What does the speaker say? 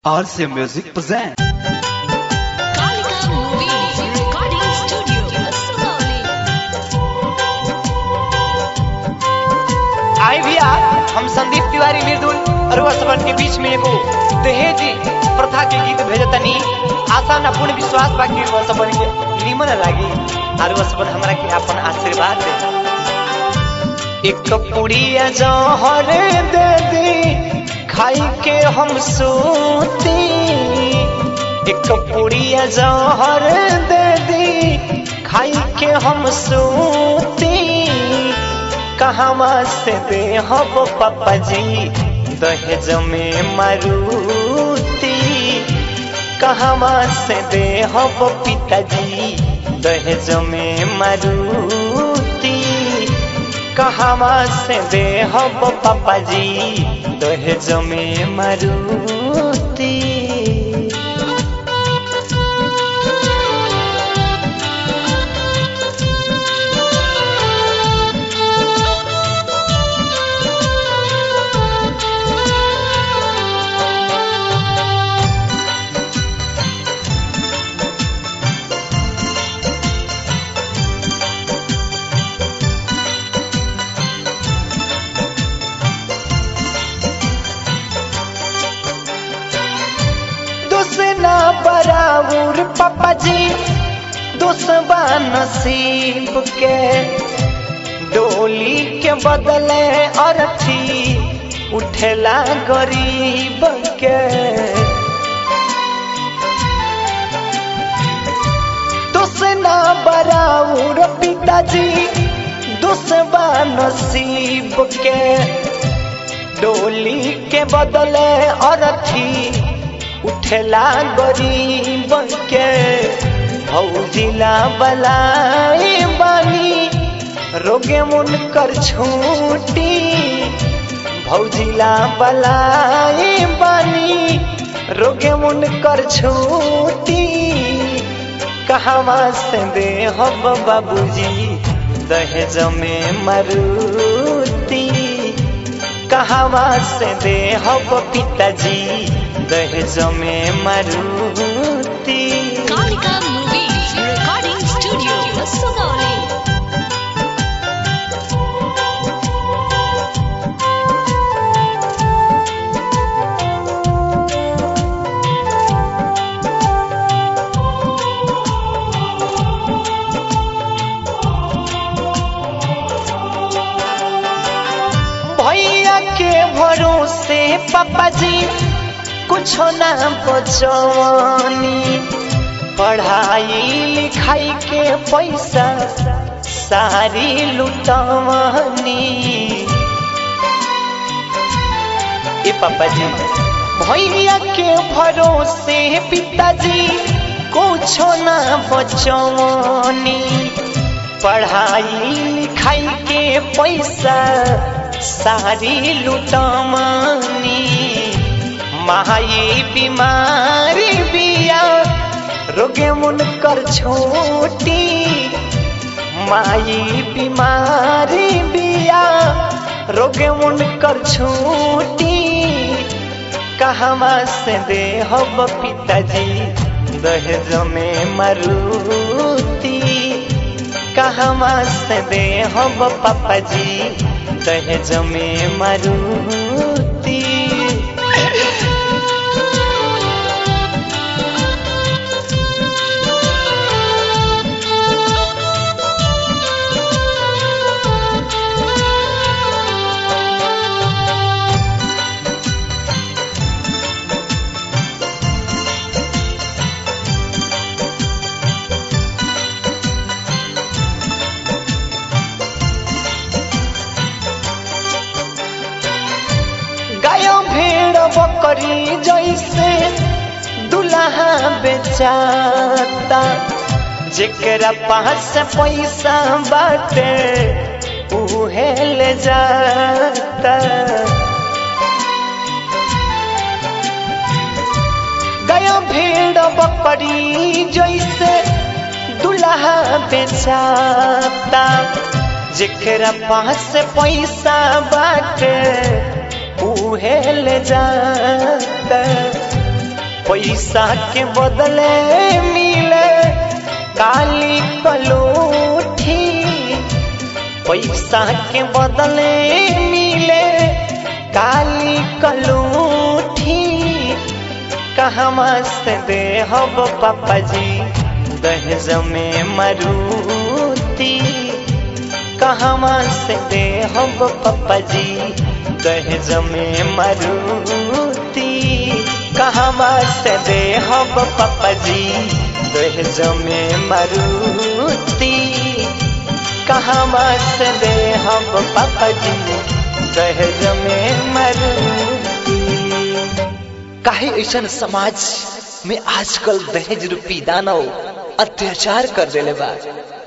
RC Music present. Kalika Movies Recording Studio, Sugauli. आई भैया हम संदीप तिवारी निर्दुल अरुआ सबन के बीच में एगो दहेज प्रथा के गीत भेजतनी आशा न पूर्ण विश्वास बाकी अरुआ सबन के निमन लागी अरुआ सबन हमरा के अपन आशीर्वाद दे एक पुड़िया जहर दे दी खाई के हम सूती एक पुड़िया जहर दे दी खाई के हम सूती कहवा से दे हब पापा जी दहेज में मारुति कहवा से दे हब पिताजी दहेज में मारुति कहवा से दे हब पापा जी दहेज में मारुति दुसना बराबर पापा जी दुसबा नसीब के डोली के बदले अर्थी उठेला गरीब के दुसना बराबर पिताजी दुसबा नसीब के डोली के बदले अर्थी उठला गरीब के भौजिला बलाई बानी रोगे मुन कर छूटी भौजिला बलाई बानी रोगे मुन कर छूटी कहवा से दे हब बाबूजी दहेज में मरुती कहवा से दे हब पिताजी दहेज में Maruti Kalika Movies Recording Studio, Sugauli. भैया के भरोसे पापा जी कुछ ना बचवानी पढ़ाई लिखाई के पैसा सारी लुटवानी ए पापा जी भैया के भरोसे पिताजी कुछ ना बचवानी पढ़ाई लिखाई के पैसा सारी लुटमानी माई बीमारी बिया रोगे मुन कर छोटी माई बीमारी बिया रोगे मुन कर छोटी कहवा से दे हब पिताजी दहेज में मरुती कहवा से दे हब पापा जी दहेज में मरुती गायो भेड़ बकरी जैसे दुल्हा बेचाता जेकरा पास पैसा बाटे उहे ले जाता गया भेड़ बकरी जैसे दुल्हा बेचाता जेकरा पास पैसा बाटे उहे ले जाता पैसा के बदले मिले काली कलोठी पैसा के बदले मिले काली कलोठी कहवा से दे हब पापा जी दहेज में मरूती कहवा से दे हब पापा जी दहेज में मरूती कहवा से दे हब पापा जी दहेज में मरूती कहवा से दे हब पापा जी दहेज में मरूती काहे ऐसन समाज में आजकल दहेज रूपी दानव अत्याचार कर देले बा